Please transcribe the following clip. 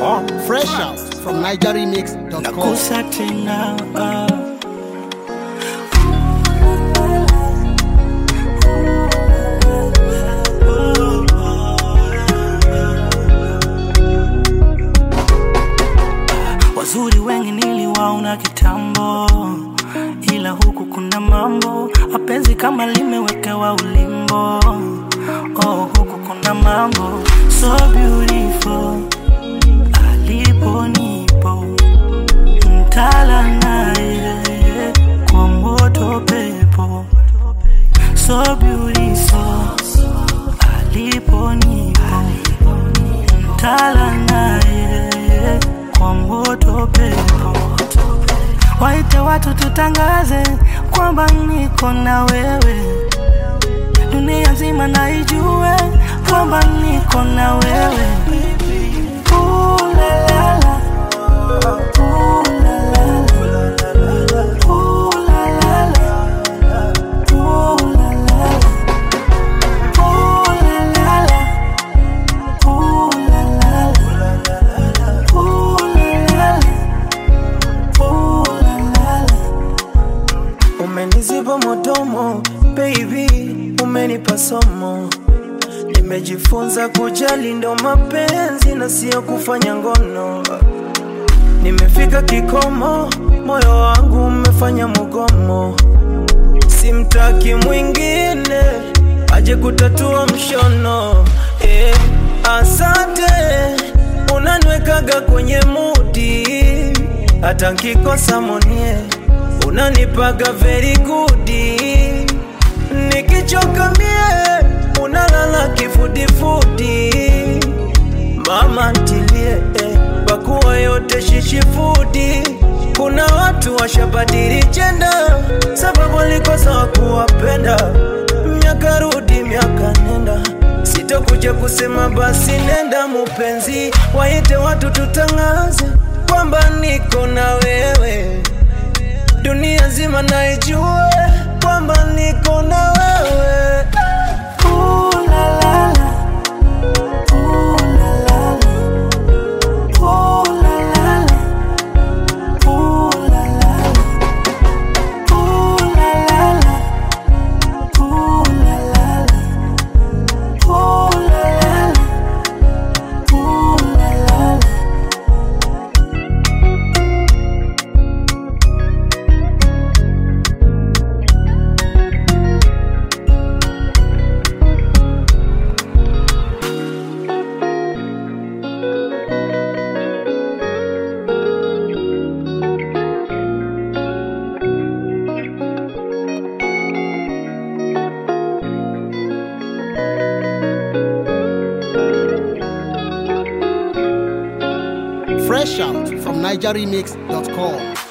Fresh out from NigerRemix.com. nakusa tena ah. Wazuri wengi niliwaona kitambo, ila huku kuna mambo mapenzi kama limewekewa ulimbo. Oh, huku kuna mambo so beautiful, alipo nipo mtala naye kwa moto pepo so beautiful, alipo nipo mtala naye kwa moto pepo waite watu tutangaze kwamba niko na wewe, dunia nzima na ijue kwamba niko na wewe. Ooh, la, la, la. Ooh, la, la, la. Ooh, la, la, la. Ooh, la, la, la. Ooh, la, la, la. Ooh, la, la, la. Ooh, la, la, la. Ooh, la, la, la. Umeniziba modomo baby, umenipa somo. Nimejifunza kujali ndo mapenzi na sio kufanya ngono. Nimefika kikomo, moyo wangu umefanya mugomo. Simtaki mwingine aje kutatua mshono. Eh, asante unaniwekaga kwenye mudi, hata nkikosa monie unanipaga very good. Nikichoka mie unalala kifudifudi, mama ntilie eh, pakuwa yote shishifudi. Kuna watu washabadili jenda sababu walikosa wakuwapenda. Miaka rudi miaka nenda, sitokuja kusema basi nenda mupenzi, waite watu tutangaze kwamba niko na wewe dunia nzima naijue kwamba niko na wewe. Ooh la la la. Ooh la la la. Ooh la la la. Ooh la la la. Ooh la la la. Ooh la la la. Ooh la la la. Ooh la la la. Fresh out from NigerRemix.com.